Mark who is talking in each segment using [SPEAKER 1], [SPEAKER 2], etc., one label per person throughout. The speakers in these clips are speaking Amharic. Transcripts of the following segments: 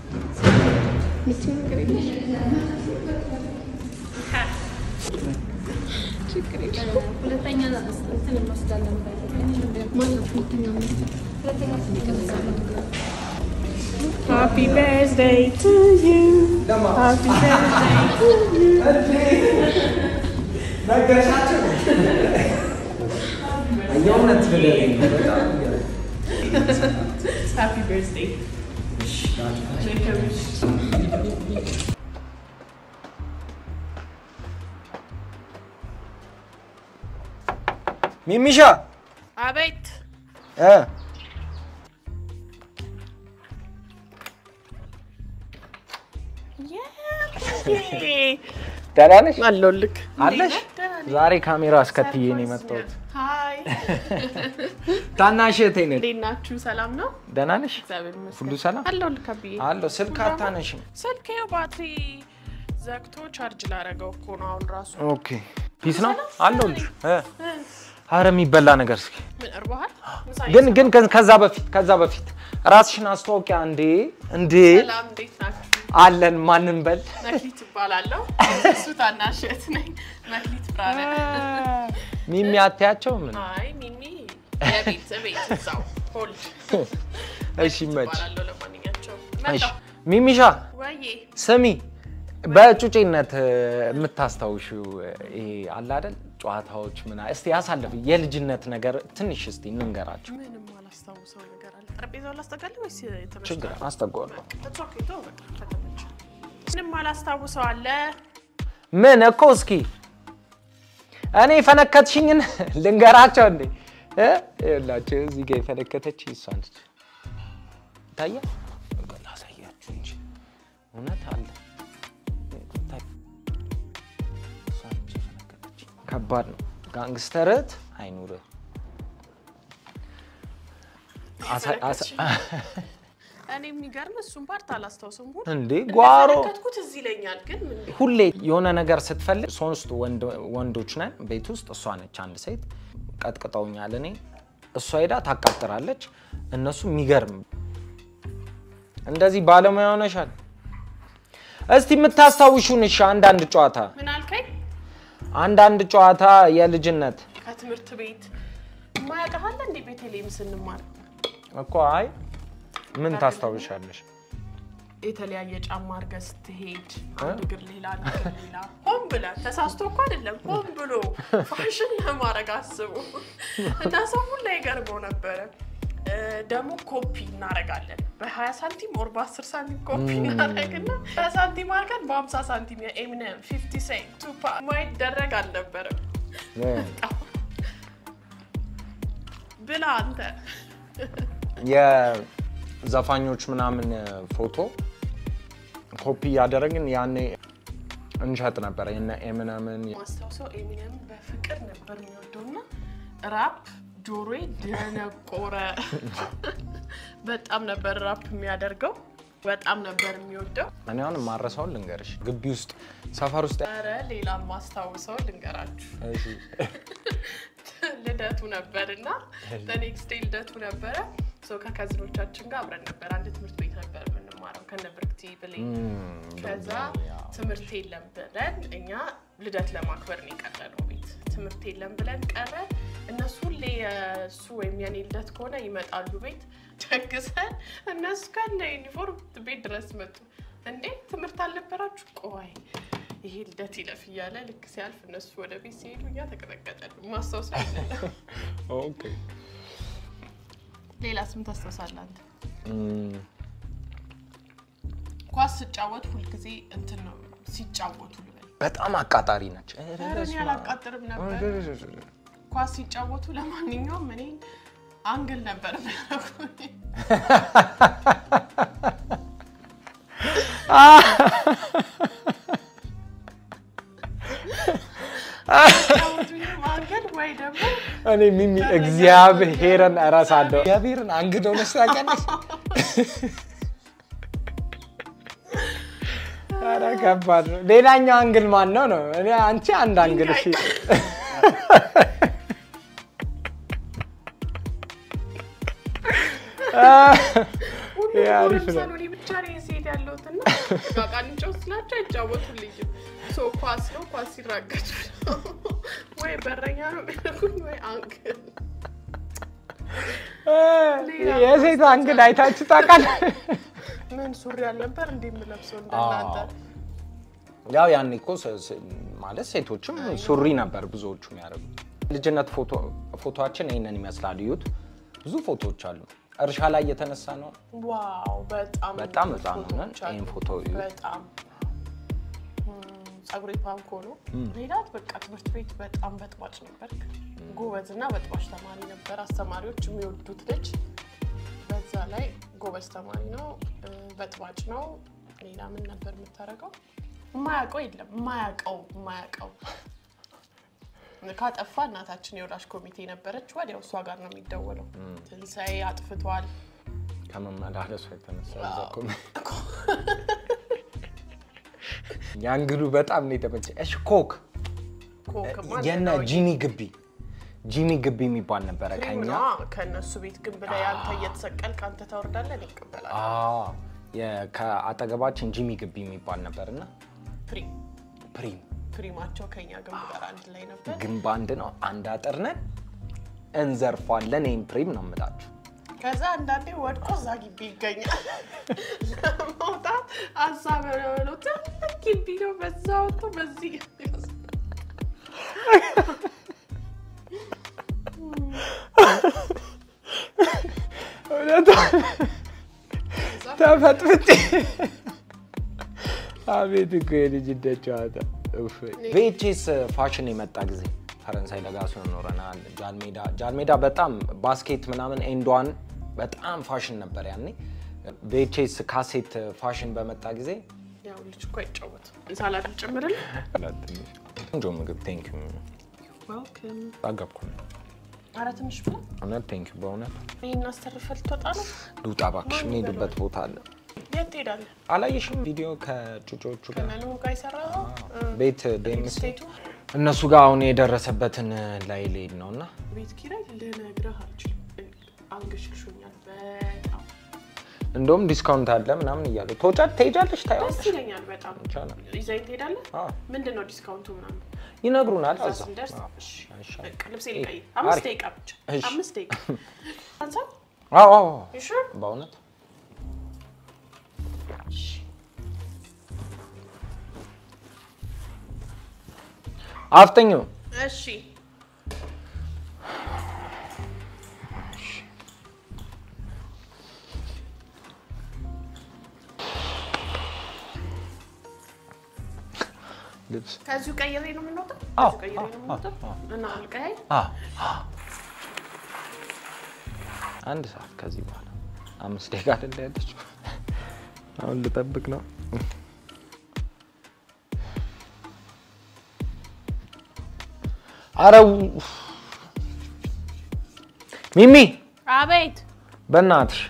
[SPEAKER 1] ምትይው ነገር የለም? ችግር የለም።
[SPEAKER 2] ሁለተኛ እንትን እንወስዳለን።
[SPEAKER 1] ማለት ሁለተኛ ምት
[SPEAKER 2] ሁለተኛ ስንቀመጣ
[SPEAKER 1] Happy birthday to you. Happy birthday to you.
[SPEAKER 3] የእውነት ንገረኝ። በጣም
[SPEAKER 1] Happy birthday.
[SPEAKER 3] ሚሚሻ
[SPEAKER 1] አቤት
[SPEAKER 3] እ ደህና ነሽ?
[SPEAKER 1] አለሁልህ።
[SPEAKER 3] አለሽ? ዛሬ ካሜራ አስከትዬ ነው የመጣሁት።
[SPEAKER 1] ሀይ
[SPEAKER 3] ታናሽ እህቴ ነች።
[SPEAKER 1] እንዴት ናችሁ? ሰላም ነው?
[SPEAKER 3] ደህና ነሽ?
[SPEAKER 1] እግዚአብሔር ይመስገን።
[SPEAKER 3] ሁሉ ሰላም?
[SPEAKER 1] አለሁልህ አብዬ።
[SPEAKER 3] አለሁ። ስልክ አታነሽም?
[SPEAKER 1] ስልኬው ባትሪ ዘግቶ ቻርጅ ላደረገው እኮ ነው አሁን ራሱ።
[SPEAKER 3] ኦኬ ፒስ ነው አለሁልሽ። እ አረ የሚበላ ነገር እስኪ
[SPEAKER 1] ምን እርቦሃል? ምሳ
[SPEAKER 3] ግን ግን ከ- ከዛ በፊት ከዛ በፊት ራስሽን አስተዋውቂያ። እንዴ እንዴ
[SPEAKER 1] ሰላም፣ እንዴት ናችሁ?
[SPEAKER 3] አለን ማንን በል
[SPEAKER 1] መክሊት እባላለሁ። እሱ ታናሽ እህት ነኝ። መክሊት ብርሃነ።
[SPEAKER 3] ሚሚ አትያቸው ምን
[SPEAKER 1] አይ ሚሚ የቤት ቤት እዛው ሆልድ
[SPEAKER 3] እሺ መች
[SPEAKER 1] እባላለሁ። ለማንኛቸውም
[SPEAKER 3] እሺ
[SPEAKER 1] መጣሁ።
[SPEAKER 3] ሚሚሻ
[SPEAKER 1] ወዬ
[SPEAKER 3] ስሚ በጩጬነት እ፣ የምታስታውሽው እ፣ ይሄ አለ አይደል ጨዋታዎች ምና እስቲ ያሳለፍ የልጅነት ነገር ትንሽ እስቲ እንንገራቸው
[SPEAKER 1] ምንም አላስታውሰው ነገር አለ። ጠረጴዛውን ላስጠጋለህ ወይስ የተመቸህ?
[SPEAKER 3] ችግር አስጠጓለሁ
[SPEAKER 1] It's okay, ተው በቃ ከተመቸህ። ምንም አላስታውሰው አለ።
[SPEAKER 3] ምን እኮ እስኪ እኔ የፈነከትሽኝን ልንገራቸው እንዴ እ? ይኸውላችሁ እዚህ ጋር የፈነከተች እሷ ነች ታየ ላሳያችሁ እንጂ እውነት አለ ታይ- እሷ ነች የፈነከተችኝ። ከባድ ነው ጋንግስተር እህት አይኑርህ አሳ- አሳ-
[SPEAKER 1] እኔ የሚገርም እሱን ፓርት አላስታውሰውም። ሁሉ
[SPEAKER 3] እንዴ ጓሮ
[SPEAKER 1] እንደተመለከትኩት እዚህ ይለኛል፣ ግን ምን
[SPEAKER 3] ሁሌ የሆነ ነገር ስትፈልግ ሶስት ወንድ- ወንዶች ነን ቤት ውስጥ እሷ ነች አንድ ሴት ቀጥቅጠውኛል እኔ እሷ ሄዳ ታቃጥራለች እነሱ የሚገርም እንደዚህ ባለሙያ ሆነሻል እስቲ የምታስታውሹን እሺ አንዳንድ ጨዋታ
[SPEAKER 1] ምን አልከኝ?
[SPEAKER 3] አንዳንድ ጨዋታ የልጅነት
[SPEAKER 1] ከትምህርት ቤት የማያውቅህ እንዴ? ቤተልሔም ስንማር
[SPEAKER 3] እኮ አይ ምን ታስታውሻለሽ
[SPEAKER 1] የተለያየ ጫማ አድርገህ ስትሄድ አንድ እግር ሌላ አንድ እግር ሌላ ሆን ብለህ ተሳስቶ እኮ አይደለም ሆን ብሎ ፋሽን ለማድረግ አስቡ እና ሰው ሁላ ይገርመው ነበረ። እ፣ ደግሞ ኮፒ እናደርጋለን በ20 ሳንቲም ወር በ10 ሳንቲም ኮፒ እናደርግና በሳንቲም አድርገን በ50 ሳንቲም የኤሚነም 50 ሴንት ቱፓ ማይደረግ አልነበረም። ብላ አንተ
[SPEAKER 3] የዘፋኞች ምናምን ፎቶ ኮፒ እያደረግን ያኔ እንሸጥ ነበር የነ ኤምነምን
[SPEAKER 1] ማስታውሰው ኤሚነም በፍቅር ነበር የሚወደው እና ራፕ ጆሮዬ ደነቆረ። በጣም ነበር ራፕ የሚያደርገው፣ በጣም ነበር የሚወደው።
[SPEAKER 3] እኔ አሁን ማረሰውን ልንገርሽ ግቢ ውስጥ ሰፈር ውስጥ
[SPEAKER 1] ኧረ ሌላ ማስታውሰው ልንገራችሁ።
[SPEAKER 3] እሺ፣
[SPEAKER 1] ልደቱ ነበር እና ለኔክስት ዴይ ልደቱ ነበረ። ሰው ከከዝኖቻችን ጋር አብረን ነበር አንድ ትምህርት ቤት ነበር የምንማረው ከነ ብርክቲ ብሌን
[SPEAKER 3] እም፣
[SPEAKER 1] ከዛ
[SPEAKER 3] ያው፣
[SPEAKER 1] ትምህርት የለም ብለን እኛ ልደት ለማክበር ነው የቀረነው ቤት። ትምህርት የለም ብለን ቀረ። እነሱ ሁሌ የእሱ ወይም የኔ ልደት ከሆነ ይመጣሉ ቤት ደግሰን፣ እነሱ ከነ ዩኒፎርም ቤት ድረስ መጡ። እንዴ ትምህርት አልነበራችሁ? ቆይ ይሄ ልደት ይለፍ እያለ ልክ ሲያልፍ እነሱ ወደ ቤት ሲሄዱ እኛ ተቀጠቀጠሉ። ማስታወስ
[SPEAKER 3] ኦኬ።
[SPEAKER 1] ሌላ ስም ታስታውሳለህ አንተ?
[SPEAKER 3] እም፣
[SPEAKER 1] ኳስ ስጫወት ሁልጊዜ እንትን ነው ሲጫወቱ ልበል
[SPEAKER 3] በጣም አቃጣሪ ነች።
[SPEAKER 1] ኧረ እኔ አላቃጥርም ነበር ኳስ ሲጫወቱ ለማንኛውም እኔ አንግል ነበር የሚያደርጉኝ። ሲጫወቱኝም አንግል ወይ ደግሞ
[SPEAKER 3] እኔ ሚሚ እግዚአብሔርን እረሳለሁ። እግዚአብሔርን አንግደው ነስ ታውቂያለሽ? ኧረ ከባድ ነው። ሌላኛው አንግል ማን ነው ነው? እኔ አንቺ አንድ አንግል እሺ። ይሄ አሪፍ ነው።
[SPEAKER 1] ለምሳሌ እኔ ብቻ ነኝ ሴት ያለሁት እና በቃ እንጫወት ስላቸው አይጫወቱልኝም። ሶ ኳስ ነው ኳስ ሲራገጡ ነው ወይ በረኛ ነው የሚያደርጉኝ ወይ አንግል
[SPEAKER 3] የሴት አንግድ አይታችሁ ታውቃለህ?
[SPEAKER 1] ምን ሱሪ አልነበር እንዴ የምለብሰው እንደናንተ
[SPEAKER 3] ያው ያኔ እኮ ስ- ስ- ማለት ሴቶችም ሱሪ ነበር ብዙዎቹ የሚያደርጉት። ልጅነት ፎቶ- ፎቶችን ይህንን ይመስላል። እዩት፣ ብዙ ፎቶዎች አሉ። እርሻ ላይ የተነሳ ነው።
[SPEAKER 1] ዋው በጣም
[SPEAKER 3] በጣም
[SPEAKER 1] ብዙ
[SPEAKER 3] ህፃን ሆነን
[SPEAKER 1] ፎቶዎች አሉ።
[SPEAKER 3] ይህን ፎቶ እዩ።
[SPEAKER 1] በጣም ጸጉሬ ፓንኮ ነው። ሌላት በቃ ትምህርት ቤት በጣም በጥባጭ ነበር። ጎበዝ እና በጥባጭ ተማሪ ነበር። አስተማሪዎች የሚወዱት ልጅ በዛ ላይ ጎበዝ ተማሪ ነው፣ እ፣ በጥባጭ ነው። ሌላ ምን ነበር የምታደርገው? የማያውቀው የለም። የማያውቀው የማያውቀው ካጠፋ እናታችን የወላጅ ኮሚቴ ነበረች። ወዲያው እሷ ጋር ነው የሚደወለው። ትንሣኤ አጥፍቷል
[SPEAKER 3] ከመመላለሱ የተነሳ እዛ እኮ የአንግዱ በጣም ነው የተመቸኝ። እሺ ኮክ
[SPEAKER 1] ኮክማ
[SPEAKER 3] የነ
[SPEAKER 1] ነው
[SPEAKER 3] ጂሚ ግቢ ጂሚ ግቢ የሚባል ነበረ
[SPEAKER 1] ክሪም
[SPEAKER 3] ከኛ
[SPEAKER 1] ነዋ። ከእነሱ ቤት ግንብ ላይ አንተ እየተሰቀል ከአንተ ታወርዳለህ፣ እኔ እቀበላለሁ።
[SPEAKER 3] አዎ፣ የ- ከአጠገባችን ጂሚ ግቢ የሚባል ነበር እና
[SPEAKER 1] ፕሪም
[SPEAKER 3] ፕሪም
[SPEAKER 1] ፕሪማቸው ከኛ ግንብ ጋር አንድ ላይ ነበር።
[SPEAKER 3] ግንብ አንድ ነው። አንድ አጥር ነን፣ እንዘርፏለን። ይህም ፕሪም ነው የምላችሁ።
[SPEAKER 1] ከዛ አንዳንዴ ወድቆ እዛ ግቢ ይገኛል። ለመውጣት ሀሳብ ነው ትልቅ ግቢ ነው። በዛ ወጥቶ በዚህ
[SPEAKER 3] ተፈጥፍጭ አቤት እኮ የልጅነት ጨዋታ። ቬቼስ ፋሽን የመጣ ጊዜ ፈረንሳይ ለጋሲዮን ኖረናል። ጃልሜዳ ጃልሜዳ በጣም ባስኬት ምናምን ኤንዷን በጣም ፋሽን ነበር ያኔ። ቬቼስ ካሴት ፋሽን በመጣ ጊዜ
[SPEAKER 1] ያው ልጅ እኮ አይጫወትም። ሳላድ ጨምርልህ።
[SPEAKER 3] ቆንጆ ምግብ ቴንክ ዩ
[SPEAKER 1] ዌልካም።
[SPEAKER 3] ጠገብኩ።
[SPEAKER 1] ኧረ ትንሽ ብላ
[SPEAKER 3] እውነት ቴንክ ዩ በእውነት
[SPEAKER 1] ይህን አስተርፈህ ልትወጣ ነው።
[SPEAKER 3] ልውጣ እባክሽ፣ የምሄድበት ቦታ አለ።
[SPEAKER 1] የት ትሄዳለህ?
[SPEAKER 3] አላየሽም ቪዲዮ ከጩጮቹ ጋር
[SPEAKER 1] ከነኑ ጋር የሰራኸው
[SPEAKER 3] ቤት ዴምስ
[SPEAKER 1] ስቴቱ
[SPEAKER 3] እነሱ ጋር አሁን የደረሰበትን ላይ ልሄድ ነው እና
[SPEAKER 1] ቤት ኪራይ ልነግርህ አልችልም። አንገሽግሾኛል በጣም
[SPEAKER 3] እንደውም ዲስካውንት አለ ምናምን እያሉ ተወጫት ትሄጃለሽ
[SPEAKER 1] ደስ
[SPEAKER 3] ታያለሽ
[SPEAKER 1] ይለኛል በጣም
[SPEAKER 3] ይቻላል።
[SPEAKER 1] ይዘኝ ትሄዳለህ።
[SPEAKER 3] አዎ።
[SPEAKER 1] ምንድን ነው ዲስካውንቱ ምናምን?
[SPEAKER 3] ይነግሩናል።
[SPEAKER 1] እዛ
[SPEAKER 3] እዛ
[SPEAKER 1] ስንደርስ
[SPEAKER 3] አዎ፣
[SPEAKER 1] እሺ፣
[SPEAKER 3] ይሻላል።
[SPEAKER 1] በቃ ልብሴ
[SPEAKER 3] እይ፣
[SPEAKER 1] ልቀይር። አምስት
[SPEAKER 3] አሪፍ።
[SPEAKER 1] ደቂቃ ብቻ
[SPEAKER 3] እሺ።
[SPEAKER 1] አምስት ደቂቃ አንሳ
[SPEAKER 3] አዎ አዎ፣
[SPEAKER 1] You sure?
[SPEAKER 3] በእውነት አፍጠኙ
[SPEAKER 1] እሺ
[SPEAKER 3] ልብስ
[SPEAKER 1] ከዚሁ ቀይሬ ነው የምንወጣው።
[SPEAKER 3] አዎ፣
[SPEAKER 1] ከዚሁ ቀይሬ
[SPEAKER 3] አዎ፣
[SPEAKER 1] ነው የምንወጣው
[SPEAKER 3] አዎ፣
[SPEAKER 1] እና አልቀያይ
[SPEAKER 3] አዎ፣ አዎ። አንድ ሰዓት ከዚህ በኋላ አምስት ደቂቃ አይደለ ያለችው። አሁን ልጠብቅ ነው። አረው ሚሚ
[SPEAKER 1] አቤት
[SPEAKER 3] በእናትሽ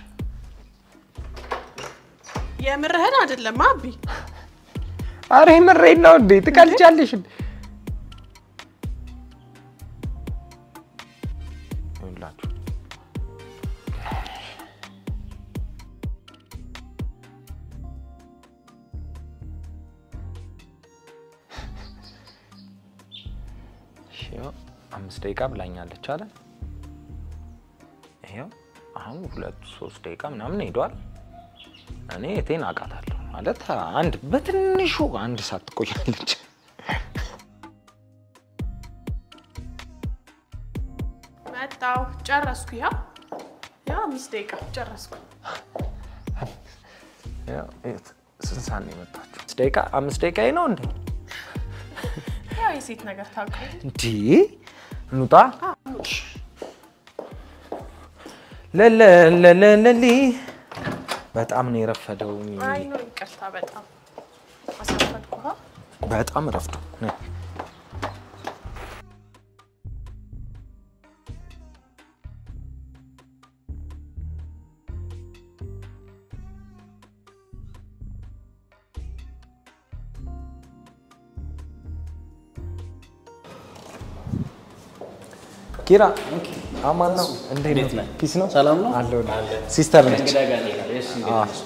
[SPEAKER 1] የምርህን አይደለም አቢ
[SPEAKER 3] አረ ምሬድ ነው እንዴ? ትቀልጃለሽ እንዴ? ይኸውላችሁ እሺ፣ ይኸው አምስት ደቂቃ ብላኛለች አለ። ይኸው አሁን ሁለት ሶስት ደቂቃ ምናምን ሄዷል። እኔ የቴን አውቃታለሁ ማለት አንድ በትንሹ አንድ ሰዓት ትቆያለች።
[SPEAKER 1] መጣሁ ጨረስኩ። ያ ያ አምስት ደቂቃ ጨረስኩ።
[SPEAKER 3] ያው የት ስንት ሰዓት ነው የመጣችው? አምስት ደቂቃ አምስት ደቂቃ ነው እንዴ?
[SPEAKER 1] ያው የሴት ነገር ታውቁ
[SPEAKER 3] እንዲ እንውጣ። ለለለለሊ በጣም ነው የረፈደው።
[SPEAKER 1] አይ ነው ይቅርታ፣ በጣም አሳፈድኩ።
[SPEAKER 3] በጣም ረፍዶ ነይ። ኪራ አማን ነው። እንዴት
[SPEAKER 4] እንዴት
[SPEAKER 3] ነው?
[SPEAKER 4] ነህ?
[SPEAKER 3] ፒስ ነው?
[SPEAKER 4] ሰላም ነው?
[SPEAKER 3] አለሁ። ሲስተር ነች።
[SPEAKER 4] እንግዳ ጋር ነው የሄደው። እሺ፣ እንዴት ነሽ?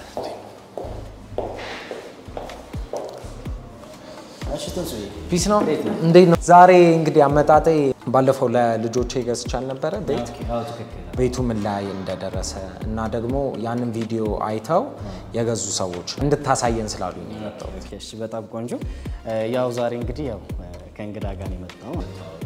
[SPEAKER 4] እሺ፣ ትንሱዬ
[SPEAKER 3] ፒስ ነው።
[SPEAKER 4] እንዴት ነው?
[SPEAKER 3] እንዴት ነው? ዛሬ እንግዲህ አመጣጤ ባለፈው ለልጆቼ ገዝቻል ነበረ ቤት
[SPEAKER 4] ኦኬ፣ አዎ፣ ትክክል።
[SPEAKER 3] ቤቱ ምን ላይ እንደደረሰ እና ደግሞ ያንን ቪዲዮ አይተው የገዙ ሰዎች እንድታሳየን ስላሉኝ ነው የመጣው።
[SPEAKER 4] ኦኬ፣ እሺ፣ በጣም ቆንጆ። ያው ዛሬ እንግዲህ ያው ከእንግዳ ጋር ነው የመጣው ማለት ነው።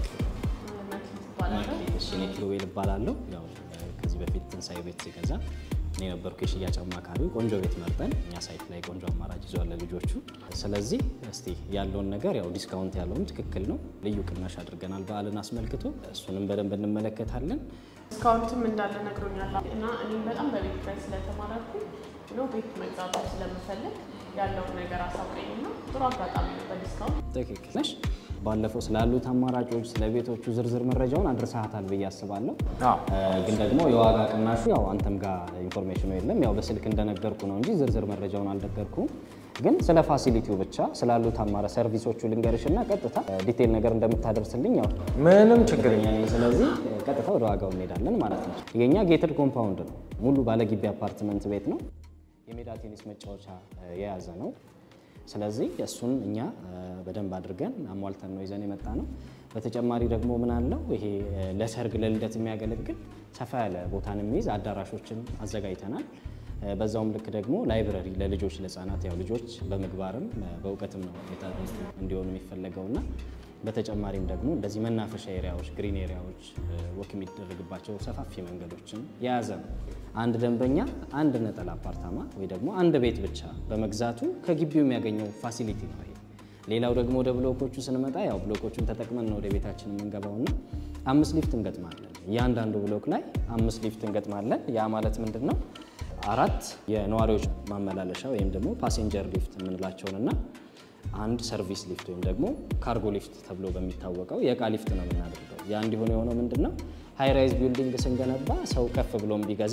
[SPEAKER 4] እሺ፣ እኔ ኪሩቤል እባላለሁ። ያው ከዚህ በፊት ትንሳኤ ቤት ሲገዛ እኔ ነበርኩ የሽያጭ አማካሪው። ቆንጆ ቤት መርጠን እኛ ሳይት ላይ ቆንጆ አማራጭ ይዘዋል ለልጆቹ። ስለዚህ እስቲ ያለውን ነገር ያው ዲስካውንት ያለውም ትክክል ነው፣ ልዩ ቅናሽ አድርገናል በዓልን አስመልክቶ። እሱንም በደንብ እንመለከታለን።
[SPEAKER 1] ዲስካውንትም እንዳለ ነግሮኛል እና እኔም በጣም በቤት ኪራይ ስለተማረኩ ነው ቤት መግዛት ስለምፈልግ ያለውን ነገር አሳውቀኝና ጥሩ አጋጣሚ ነው በዲስካውንት
[SPEAKER 4] ትክክል ነሽ። ባለፈው ስላሉት አማራጮች ስለ ቤቶቹ ዝርዝር መረጃውን አድርሰሃታል ብዬ አስባለሁ።
[SPEAKER 3] አዎ።
[SPEAKER 4] እ፣ ግን ደግሞ የዋጋ ቅናሹ ያው አንተም ጋር ኢንፎርሜሽኑ የለም። ያው በስልክ እንደነገርኩ ነው እንጂ ዝርዝር መረጃውን አልነገርኩም። ግን ስለ ፋሲሊቲው ብቻ ስላሉት አማራ ሰርቪሶቹ ልንገርሽና ቀጥታ ዲቴል ነገር እንደምታደርስልኝ ያው
[SPEAKER 3] ምንም ችግር
[SPEAKER 4] እርግጠኛ ነኝ። ስለዚህ እ፣ ቀጥታ ወደ ዋጋው እንሄዳለን ማለት ነው። የኛ ጌትድ ኮምፓውንድ ነው። ሙሉ ባለግቢ አፓርትመንት ቤት ነው። የሜዳ ቴኒስ መጫወቻ እ፣ የያዘ ነው። ስለዚህ እሱን እኛ እ፣ በደንብ አድርገን አሟልተን ነው ይዘን የመጣ ነው። በተጨማሪ ደግሞ ምን አለው ይሄ እ፣ ለሰርግ ለልደት የሚያገለግል ሰፋ ያለ ቦታን የሚይዝ አዳራሾችን አዘጋጅተናል። እ፣ በዛውም ልክ ደግሞ ላይብረሪ ለልጆች ለህፃናት፣ ያው ልጆች በምግባርም እ፣ በእውቀትም ነው የታነጹ እንዲሆኑ የሚፈለገውና በተጨማሪም ደግሞ እንደዚህ መናፈሻ ኤሪያዎች፣ ግሪን ኤሪያዎች፣ ወክ የሚደረግባቸው ሰፋፊ መንገዶችን የያዘ ነው። አንድ ደንበኛ አንድ ነጠላ አፓርታማ ወይ ደግሞ አንድ ቤት ብቻ በመግዛቱ ከግቢው የሚያገኘው ፋሲሊቲ ነው ይሄ። ሌላው ደግሞ ወደ ብሎኮቹ ስንመጣ ያው ብሎኮቹን ተጠቅመን ነው ወደ ቤታችን የምንገባውና አምስት ሊፍት እንገጥማለን። እያንዳንዱ ብሎክ ላይ አምስት ሊፍት እንገጥማለን። ያ ማለት ምንድን ነው? አራት የነዋሪዎች ማመላለሻ ወይም ደግሞ ፓሴንጀር ሊፍት የምንላቸውንና አንድ ሰርቪስ ሊፍት ወይም ደግሞ ካርጎ ሊፍት ተብሎ በሚታወቀው የእቃ ሊፍት ነው የምናደርገው። ያ እንዲሆነ የሆነው ምንድን ነው? ሃይራይዝ ቢልዲንግ ስንገነባ ሰው ከፍ ብሎም ቢገዛ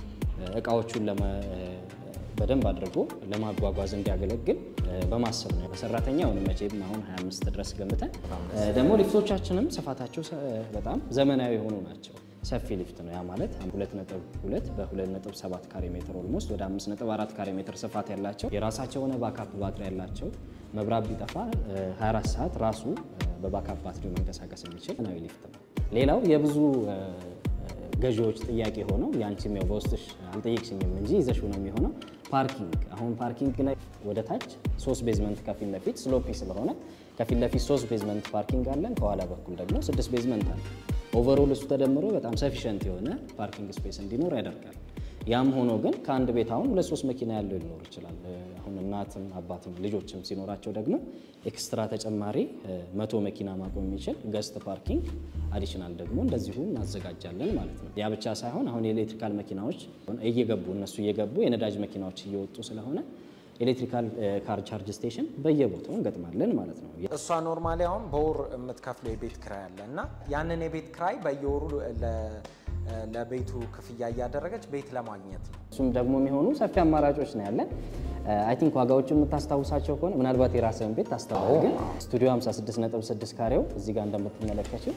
[SPEAKER 4] እቃዎቹን ለመ በደንብ አድርጎ ለማጓጓዝ እንዲያገለግል በማሰብ ነው። በሰራተኛ አሁን መቼም አሁን 25 ድረስ ገምተን ደግሞ ሊፍቶቻችንም ስፋታቸው ሰ- በጣም ዘመናዊ የሆኑ ናቸው። ሰፊ ሊፍት ነው። ያ ማለት 2.2 በ2.7 ካሬ ሜትር ኦልሞስት ወደ 5.4 ካሬ ሜትር ስፋት ያላቸው የራሳቸው የሆነ ባካፕ ባትሪ ያላቸው መብራት ቢጠፋ እ፣ 24 ሰዓት ራሱ እ፣ በባካፕ ባትሪው መንቀሳቀስ የሚችል ዘመናዊ ሊፍት ነው። ሌላው የብዙ እ፣ ገዢዎች ጥያቄ ሆነው ያንቺም ያው በውስጥሽ አልጠየቅሽኝም እንጂ ይዘሽው ነው የሚሆነው። ፓርኪንግ አሁን ፓርኪንግ ላይ ወደ ታች ሶስት ቤዝመንት ከፊት ለፊት ስሎፒ ስለሆነ ከፊት ለፊት ሶስት ቤዝመንት ፓርኪንግ አለን። ከኋላ በኩል ደግሞ ስድስት ቤዝመንት አለ። ኦቨርኦል እሱ ተደምሮ በጣም ሰፊሸንት የሆነ ፓርኪንግ ስፔስ እንዲኖር ያደርጋል። ያም ሆኖ ግን ከአንድ ቤት አሁን ሁለት ሶስት መኪና ያለው ሊኖር ይችላል። እ፣ አሁን እናትም አባትም ልጆችም ሲኖራቸው ደግሞ ኤክስትራ ተጨማሪ እ፣ መቶ መኪና ማቆም የሚችል ገስት ፓርኪንግ አዲሽናል ደግሞ እንደዚሁ እናዘጋጃለን ማለት ነው። ያ ብቻ ሳይሆን አሁን የኤሌክትሪካል መኪናዎች እየገቡ እነሱ እየገቡ የነዳጅ መኪናዎች እየወጡ ስለሆነ ኤሌክትሪካል እ፣ ካር ቻርጅ ስቴሽን በየቦታው እንገጥማለን ማለት ነው።
[SPEAKER 3] እሷ ኖርማሊ አሁን በወር የምትከፍለው የቤት ክራይ አለ እና ያንን የቤት ክራይ በየወሩ ለ- ለቤቱ ክፍያ እያደረገች ቤት ለማግኘት ነው።
[SPEAKER 4] እሱም ደግሞ የሚሆኑ ሰፊ አማራጮች ነው ያለን። አይ ቲንክ ዋጋዎችን የምታስታውሳቸው ከሆነ ምናልባት የራስህን ቤት ታስታውስ። ግን ስቱዲዮ 56.6 ካሬው እዚህ ጋር እንደምትመለከችው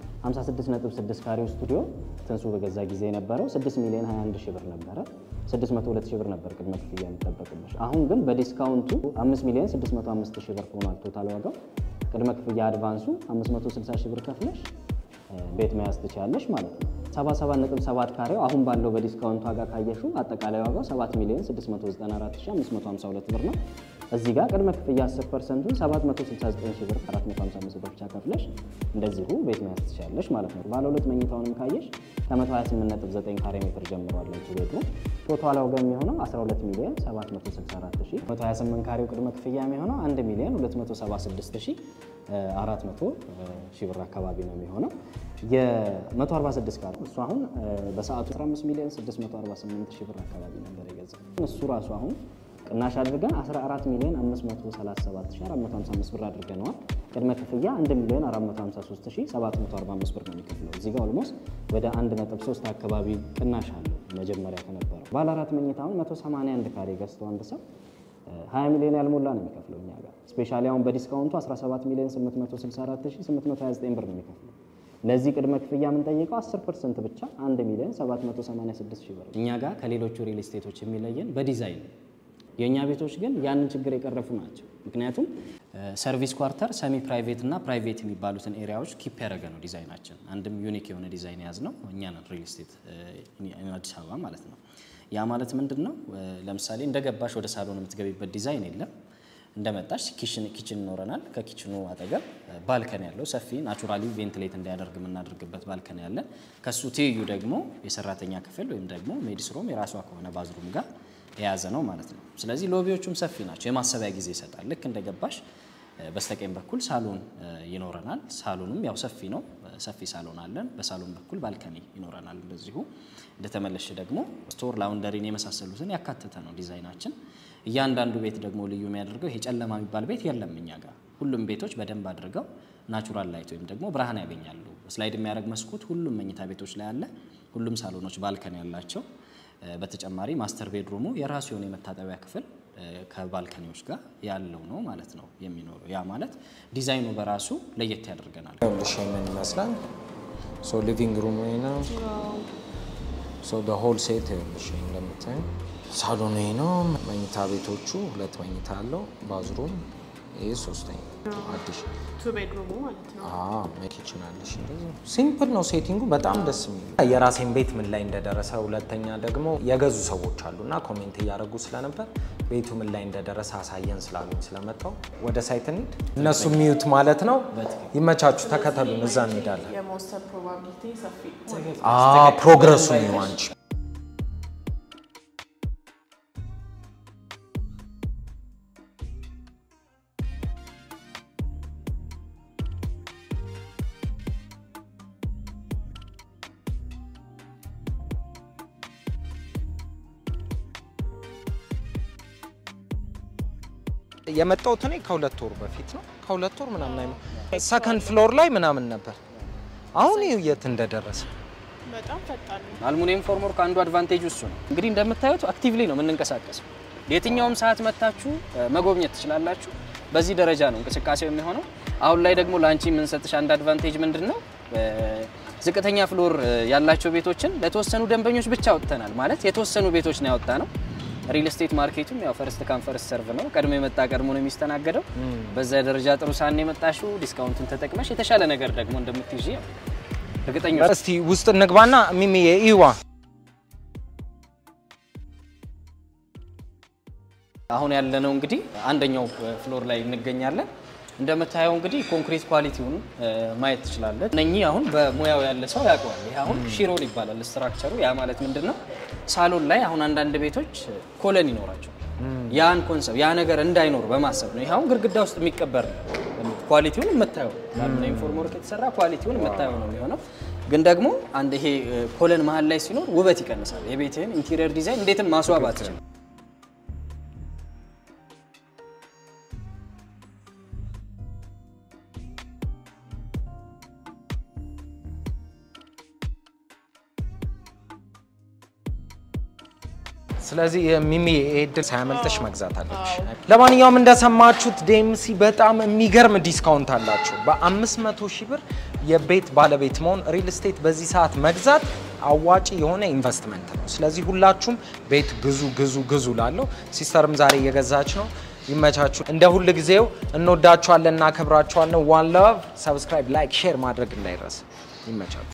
[SPEAKER 4] 56.6 ካሬው ስቱዲዮ ትንሱ በገዛ ጊዜ የነበረው 6 ሚሊዮን 21 ሺህ ብር ነበረ። 602 ሺህ ብር ነበር ቅድመ ክፍያ የሚጠበቅብሽ። አሁን ግን በዲስካውንቱ 5 ሚሊዮን 605 ሺህ ብር ሆኗል ቶታል ዋጋው። ቅድመ ክፍያ አድቫንሱ 560 ሺህ ብር ከፍለሽ ቤት መያዝ ትችላለሽ ማለት ነው። 77.7 ካሬው አሁን ባለው በዲስካውንት ዋጋ ካየሹ አጠቃላይ ዋጋው 7 ሚሊዮን 694552 ብር ነው። እዚህ ጋር ቅድመ ክፍያ 10 ፐርሰንቱን 769 ሺህ ብር 455 ብር ብቻ ከፍለሽ እንደዚሁ ቤት መያዝ ትችላለሽ ማለት ነው። ባለ ሁለት መኝታውንም ካየሽ ከ128.9 ካሬ ሜትር ጀምሯል እንጂ ቤቱ ቶታል ዋጋ የሚሆነው 12 ሚሊዮን 764 ሺህ 128 ካሬው ቅድመ ክፍያ የሚሆነው 1 ሚሊዮን 276 ሺህ 400 ሺህ ብር አካባቢ ነው የሚሆነው። የ146 ካሬ እሱ አሁን በሰዓቱ 15 ሚሊዮን 648 ሺህ ብር አካባቢ ነበር የገዛው። እሱ ራሱ አሁን ቅናሽ አድርገን 14 ሚሊዮን 537455 ብር አድርገነዋል። ቅድመ ክፍያ 1 ሚሊዮን 453745 ብር ነው የሚከፍለው። እዚህ ጋር ኦልሞስት ወደ 1.3 አካባቢ ቅናሽ አለው መጀመሪያ ከነበረው። ባለ አራት መኝታውን 181 ካሬ ገዝቶ አንድ ሰው 20 ሚሊዮን ያልሞላ ነው የሚከፍለው እኛ ጋር። ስፔሻሊ አሁን በዲስካውንቱ 17 ሚሊዮን 864829 ብር ነው የሚከፍለው። ለዚህ ቅድመ ክፍያ የምንጠይቀው 10 ፐርሰንት ብቻ 1 ሚሊዮን 786 ሺህ ብር። እኛ ጋር ከሌሎቹ ሪል ስቴቶች የሚለየን በዲዛይን ነው። የእኛ ቤቶች ግን ያንን ችግር የቀረፉ ናቸው። ምክንያቱም ሰርቪስ ኳርተር፣ ሰሚ ፕራይቬት እና ፕራይቬት የሚባሉትን ኤሪያዎች ኪፕ ያደረገ ነው ዲዛይናችን። አንድም ዩኒክ የሆነ ዲዛይን የያዝ ነው እኛ ነን ሪል ስቴት አዲስ አበባ ማለት ነው። ያ ማለት ምንድን ነው? ለምሳሌ እንደገባሽ ወደ ሳሎን የምትገቢበት ዲዛይን የለም። እንደመጣሽ ኪችን ይኖረናል። ከኪችኑ አጠገብ ባልከን ያለው ሰፊ ናቹራሊ ቬንትሌት እንዲያደርግ የምናደርግበት ባልከን ያለ፣ ከሱ ትይዩ ደግሞ የሰራተኛ ክፍል ወይም ደግሞ ሜዲስሮም የራሷ ከሆነ ባዝሩም ጋር የያዘ ነው ማለት ነው። ስለዚህ ሎቢዎቹም ሰፊ ናቸው። የማሰቢያ ጊዜ ይሰጣል። ልክ እንደገባሽ በስተቀኝ በኩል ሳሎን ይኖረናል። ሳሎኑም ያው ሰፊ ነው። ሰፊ ሳሎን አለን። በሳሎን በኩል ባልከኒ ይኖረናል። እንደዚሁ እንደተመለሽ ደግሞ ስቶር፣ ላውንደሪን የመሳሰሉትን ያካተተ ነው ዲዛይናችን። እያንዳንዱ ቤት ደግሞ ልዩ የሚያደርገው ይሄ ጨለማ የሚባል ቤት የለም እኛ ጋር። ሁሉም ቤቶች በደንብ አድርገው ናቹራል ላይት ወይም ደግሞ ብርሃን ያገኛሉ። ስላይድ የሚያደርግ መስኮት ሁሉም መኝታ ቤቶች ላይ አለ። ሁሉም ሳሎኖች ባልከኒ ያላቸው በተጨማሪ ማስተር ቤድሩሙ የራሱ የሆነ የመታጠቢያ ክፍል ከባልከኒዎች ጋር ያለው ነው ማለት ነው የሚኖረው። ያ ማለት ዲዛይኑ በራሱ ለየት ያደርገናል።
[SPEAKER 3] ይኸውልሽ ምን ይመስላል? ሶ ሊቪንግ ሩም ይሄ ነው። ሶ ሆል ሴት ይኸውልሽ እንደምታዩ ሳሎኑ ይሄ ነው። መኝታ ቤቶቹ ሁለት መኝታ አለው። ባዝሩም ይሄ ሶስተኛ አዲስ
[SPEAKER 1] ቱ ቤድሩሙ ማለት ነው።
[SPEAKER 3] ኪችን አለሽ። እንደዚህ ሲምፕል ነው ሴቲንጉ፣ በጣም ደስ የሚል የራሴን ቤት ምን ላይ እንደደረሰ፣ ሁለተኛ ደግሞ የገዙ ሰዎች አሉና ኮሜንት እያደረጉ ስለነበር ቤቱ ምን ላይ እንደደረሰ አሳየን ስላሉኝ ስለመጣው ወደ ሳይት እንሂድ። እነሱ የሚዩት ማለት ነው። ይመቻችሁ፣ ተከተሉን፣ እዛ እንሄዳለን።
[SPEAKER 1] የመወሰን ፕሮባቢሊቲ ሰፊ
[SPEAKER 3] ፕሮግረሱ ነው አንቺ የመጣሁት እኔ ከሁለት ወር በፊት ነው። ከሁለት ወር ምናምን አይመ ሰከንድ ፍሎር ላይ ምናምን ነበር። አሁን ይኸው የት እንደደረሰ
[SPEAKER 1] በጣም ፈጣን ነው።
[SPEAKER 4] አልሙኒየም ፎርምወርክ አንዱ አድቫንቴጅ እሱ ነው። እንግዲህ እንደምታዩት አክቲቭሊ ነው የምንንቀሳቀሰው። የትኛውም ሰዓት መታችሁ መጎብኘት ትችላላችሁ። በዚህ ደረጃ ነው እንቅስቃሴው የሚሆነው። አሁን ላይ ደግሞ ለአንቺ የምንሰጥሽ አንድ አድቫንቴጅ ምንድን ነው? ዝቅተኛ ፍሎር ያላቸው ቤቶችን ለተወሰኑ ደንበኞች ብቻ አውጥተናል። ማለት የተወሰኑ ቤቶች ነው ያወጣ ነው። ሪል ስቴት ማርኬቱም ያው ፈርስት ካም ፈርስት ሰርቭ ነው። ቀድሞ የመጣ ቀድሞ ነው የሚስተናገደው። በዛ ደረጃ ጥሩ ሳን የመጣሽው ዲስካውንቱን ተጠቅመሽ የተሻለ ነገር ደግሞ እንደምትይዥ ያው እርግጠኛ
[SPEAKER 3] እስቲ ውስጥ እንግባና ሚሚ ኢዋ
[SPEAKER 4] አሁን ያለነው እንግዲህ አንደኛው ፍሎር ላይ እንገኛለን። እንደምታየው እንግዲህ ኮንክሪት ኳሊቲውን ማየት ትችላለን። እነኚህ አሁን በሙያው ያለ ሰው ያውቀዋል። ይህ አሁን ሺሮል ይባላል ስትራክቸሩ። ያ ማለት ምንድን ነው? ሳሎን ላይ አሁን አንዳንድ ቤቶች ኮለን ይኖራቸው ያን ኮንሰፕት ያ ነገር እንዳይኖር በማሰብ ነው። ይህ አሁን ግድግዳ ውስጥ የሚቀበር ነው። ኳሊቲውን የምታየው በአሉሚኒየም ፎርምወርክ የተሰራ ኳሊቲውን የምታየው ነው የሚሆነው። ግን ደግሞ አንድ ይሄ ኮለን መሀል ላይ ሲኖር ውበት ይቀንሳል። የቤትህን ኢንቴሪየር ዲዛይን እንዴትም ማስዋብ አትችልም።
[SPEAKER 3] ስለዚህ ሚሚ እድል ሳያመልጥሽ መግዛት አለብሽ። ለማንኛውም እንደሰማችሁት ዴምሲ በጣም የሚገርም ዲስካውንት አላቸው። በ500 ሺህ ብር የቤት ባለቤት መሆን ሪል ስቴት በዚህ ሰዓት መግዛት አዋጪ የሆነ ኢንቨስትመንት ነው። ስለዚህ ሁላችሁም ቤት ግዙ ግዙ ግዙ ላለው ሲስተርም ዛሬ እየገዛች ነው። ይመቻችሁ። እንደ ሁል ጊዜው እንወዳችኋለን፣ እናከብራችኋለን። ዋን ላቭ። ሰብስክራይብ፣ ላይክ፣ ሼር ማድረግ እንዳይረሳ። ይመቻችሁ።